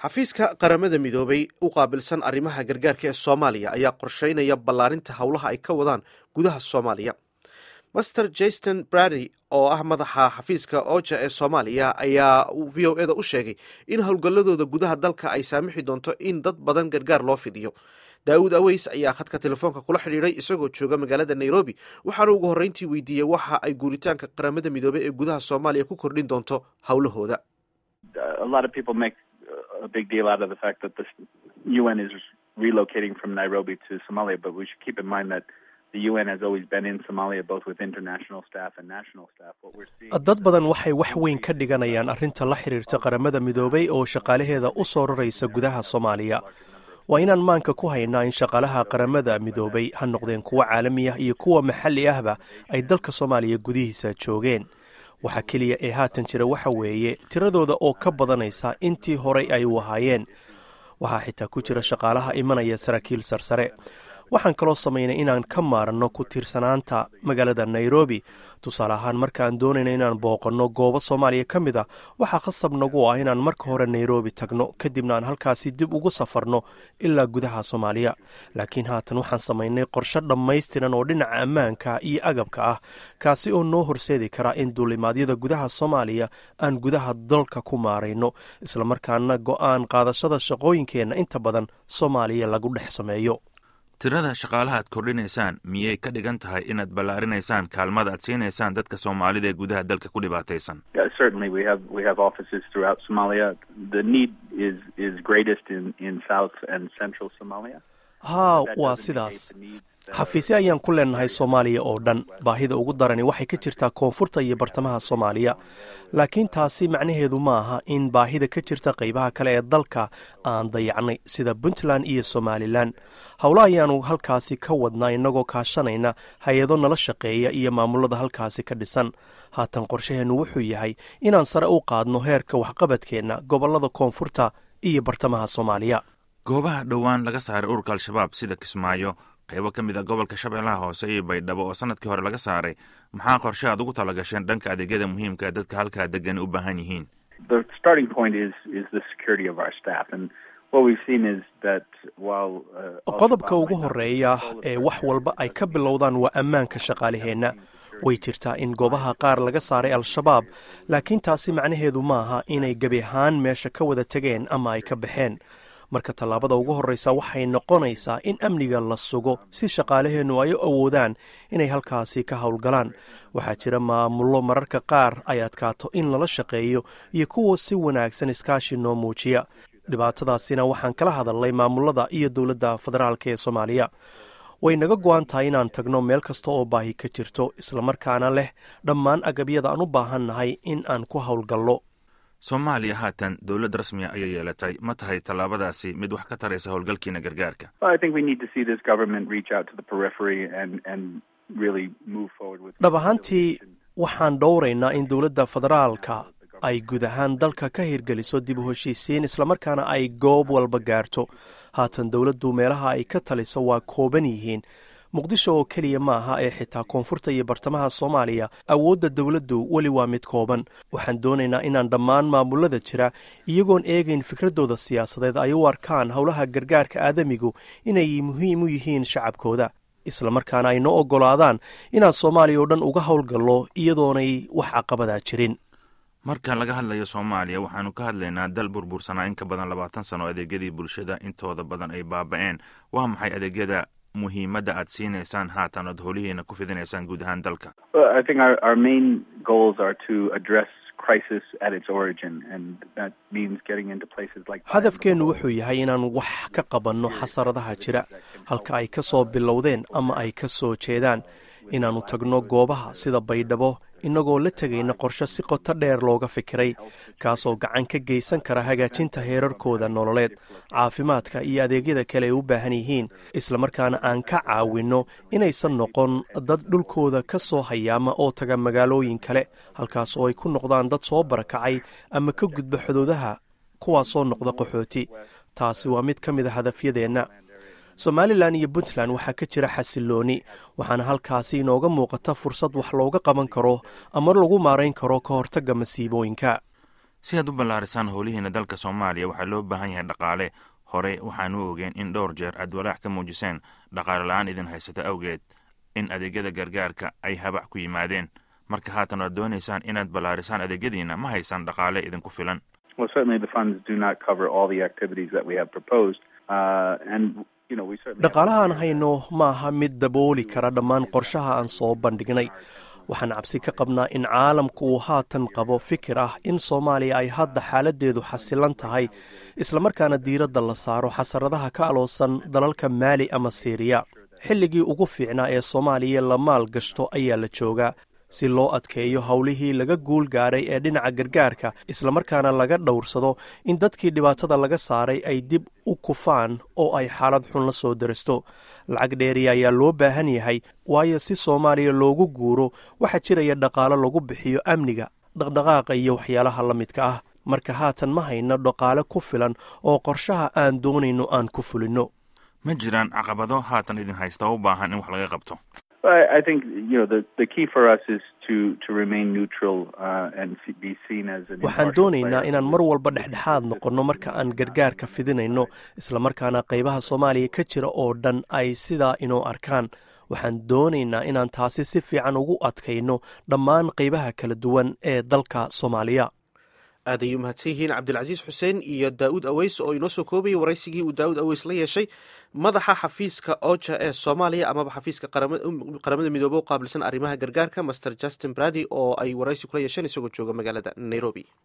xafiiska qaramada midoobay u qaabilsan arrimaha gargaarka ee soomaaliya ayaa qorsheynaya ballaarinta howlaha ay ka wadaan gudaha soomaaliya master jason brady oo ah madaxa xafiiska oja ee soomaaliya ayaa v o eda u sheegay in howlgalladooda gudaha dalka ay saamixi doonto in dad badan gargaar loo fidiyo daawud aweys ayaa khadka telefoonka kula xidhiidhay isagoo jooga magaalada nairobi waxaana ugu horreyntii weydiiyey waxa ay guuritaanka qaramada midoobey ee gudaha soomaaliya ku kordhin doonto howlahooda a big deal out of the fact that the UN is relocating from Nairobi to Somalia, but we should keep in mind that the UN has always been in Somalia, both with international staff and national staff. What we're seeing dad badan waxay wax weyn ka dhiganayaan arrinta la xiriirta qaramada midoobay oo shaqaalaheeda u soo raraysa gudaha soomaaliya waa inaan maanka ku haynaa in shaqaalaha qaramada midoobay ha noqdeen kuwa caalami ah iyo kuwa maxalli ahba ay dalka soomaaliya gudihiisa joogeen waxa keliya ee haatan jira waxa weeye tiradooda oo ka badanaysa intii horay ay u ahaayeen waxaa xitaa ku jira shaqaalaha imanaya saraakiil sarsare waxaan kaloo samaynay inaan ka maaranno ku tiirsanaanta magaalada nairobi tusaale ahaan markaan doonayna inaan booqanno goobo soomaaliya ka mid a waxaa khasab nagu ah inaan marka hore nairobi tagno kadibna aan halkaasi dib ugu safarno ilaa gudaha soomaaliya laakiin haatan waxaan samaynay qorshe dhammaystiran oo dhinaca ammaanka iyo agabka ah kaasi oo noo horseedi kara in duulimaadyada gudaha soomaaliya aan gudaha dalka ku maarayno islamarkaana go'aan qaadashada shaqooyinkeenna inta badan soomaaliya lagu dhex sameeyo tirada shaqaalaha aad kordhinaysaan miyay ka dhigan tahay inaad ballaarinaysaan kaalmada aad siinaysaan dadka soomaalida ee gudaha dalka ku dhibaataysan certainly we have we have offices throughout Somalia. The need is is greatest in in south and central Somalia. haa waa sidaas xafiisyo ayaan ku leenahay soomaaliya oo dhan baahida ugu darani waxay ka jirtaa koonfurta iyo bartamaha soomaaliya laakiin taasi macnaheedu ma aha in baahida ka jirta qaybaha kale ee dalka aan dayacnay sida puntland iyo somalilan howlo ayaanu halkaasi ka wadnaa innagoo kaashanayna hay-ado nala shaqeeya iyo maamulada halkaasi ka dhisan haatan qorshaheennu wuxuu yahay inaan sare u qaadno heerka waxqabadkeenna gobollada koonfurta iyo bartamaha soomaaliya goobaha dhowaan laga saaray ururka al-shabaab sida kismaayo qaybo ka mid a gobolka shabeellaha hoose iyo baydhabo oo sanadkii hore laga saaray maxaa qorshe aad ugu talagasheen dhanka adeegyada muhiimka ee dadka halkaa degan u baahan yihiin The starting point is is the security of our staff and what we've seen is that while uh, qodobka ugu horeeya ee wax walba ay ka bilowdaan waa ammaanka shaqaalaheenna way jirtaa in goobaha qaar laga saaray al-shabaab laakiin taasi macnaheedu maaha inay gebi ahaan meesha ka wada tegeen ama ay ka baxeen marka tallaabada ugu horreysa waxay noqonaysaa in amniga la sugo si shaqaalaheennu ay u awoodaan inay halkaasi ka howlgalaan waxaa jira maamullo mararka qaar ay adkaato in lala shaqeeyo iyo kuwa si wanaagsan iskaashi noo muujiya dhibaatadaasina waxaan kala hadalnay maamulada iyo dowladda federaalk ee soomaaliya way naga go-an tahay inaan tagno meel kasta oo baahi ka jirto islamarkaana leh dhammaan agabyada aan u baahan nahay in aan ku howlgallo soomaaliya haatan dowlad rasmiya ayay yeelatay ma tahay tallaabadaasi mid wax ka taraysa howlgalkiina gargaarka Well, I think we need to see this government reach out to the periphery and and really move forward with dhab ahaantii waxaan dhowraynaa in dowladda federaalka ay guud ahaan dalka ka hirgeliso dib u heshiisiin islamarkaana ay goob walba gaarto haatan dowladdu meelaha ay ka taliso waa kooban yihiin muqdisho oo keliya ma aha ee xitaa koonfurta iyo bartamaha soomaaliya awoodda dowladdu weli waa mid kooban waxaan doonaynaa inaan dhammaan maamulada jira iyagoon eegayn fikraddooda siyaasadeed ay u arkaan howlaha gargaarka aadamigu inay muhiim u yihiin shacabkooda islamarkaana ay noo oggolaadaan inaan soomaaliya oo dhan uga howlgallo iyadoonay wax caqabadaa jirin marka laga hadlayo soomaaliya waxaanu ka hadlaynaa dal burbursanaa in ka badan labaatan sano adeegyadii bulshada intooda badan ay baaba-een waa maxay adeegyada muhiimadda aad siinaysaan haatan ood howlihiina ku fidinaysaan guud ahaan dalka Well, I think our, our main goals are to address crisis at its origin, and that means getting into places like. hadafkeennu wuxuu yahay inaan wax ka qabanno xasaradaha jira halka ay ka soo bilowdeen ama ay ka soo jeedaan inaannu tagno goobaha sida baydhabo innagoo la tegayna qorshe si qoto dheer looga fikiray kaasoo gacan ka geysan kara hagaajinta heerarkooda nololeed caafimaadka iyo adeegyada kale ay u baahan yihiin islamarkaana aan ka caawinno inaysan noqon dad dhulkooda ka soo hayaama oo taga magaalooyin kale halkaas oo ay ku noqdaan dad soo barakacay ama ka gudba xuduudaha kuwaasoo noqda qaxooti taasi waa mid ka mid a hadafyadeenna somalilan iyo puntland waxaa ka jira xasilooni waxaana halkaasi inooga muuqata fursad wax looga qaban karo ama lagu maarayn karo ka hortagga masiibooyinka si aad u ballaarisaan howlihiina dalka soomaaliya waxaa loo baahan yahay dhaqaale hore waxaanu ogeen in dhowr jeer aad walaac ka muujiseen dhaqaale la-aan idin haysata awgeed in adeegyada gargaarka ay habac ku yimaadeen marka haatan waad doonaysaan inaad ballaarisaan adeegyadiina ma haysaan dhaqaale idinku filan Well, certainly the funds do not cover all the activities that we have proposed, uh, and you know we certainly. dhaqaalaha aan hayno ma aha mid dabooli kara dhammaan qorshaha aan soo bandhignay waxaan cabsi ka qabnaa in caalamku uu haatan qabo fikir ah in soomaaliya ay hadda xaaladeedu xasilan tahay islamarkaana diiradda la saaro xasaradaha ka aloosan dalalka maali ama siiriya xilligii ugu fiicnaa ee soomaaliya la maal gashto ayaa la joogaa si loo adkeeyo howlihii laga guul gaadhay ee dhinaca gargaarka islamarkaana laga dhowrsado in dadkii dhibaatada laga saaray ay dib u kufaan oo ay xaalad xun la soo darasto lacag dheeriya ayaa loo baahan yahay waayo si soomaaliya loogu guuro waxaa jiraya dhaqaalo lagu bixiyo amniga dhaqdhaqaaqa iyo waxyaalaha la midka ah marka haatan ma hayno dhaqaale ku filan oo qorshaha aan doonayno aan ku fulinno ma jiraan caqabado haatan idin haysta oo u baahan in wax laga qabto I, I think you know the the key for us is to to remain neutral uh, and f- be seen as an. waxaan impartial doonaynaa player. inaan mar walba dhexdhexaad noqonno marka aan gargaarka fidinayno islamarkaana qaybaha soomaaliya ka jira oo dhan ay sidaa inoo arkaan waxaan doonaynaa inaan taasi si fiican ugu adkayno dhammaan qaybaha kala duwan ee dalka soomaaliya aad ayay umahadsan yihiin cabdilcasiis xuseen iyo daa'uud aweys oo inoo soo koobayay waraysigii uu daa'uud aweys la yeeshay madaxa xafiiska oja ee soomaaliya amaba xafiiska qaramada midoobe u qaabilsan arrimaha gargaarka master justin brady oo ay waraysi kula yeesheen isagoo jooga magaalada nairobi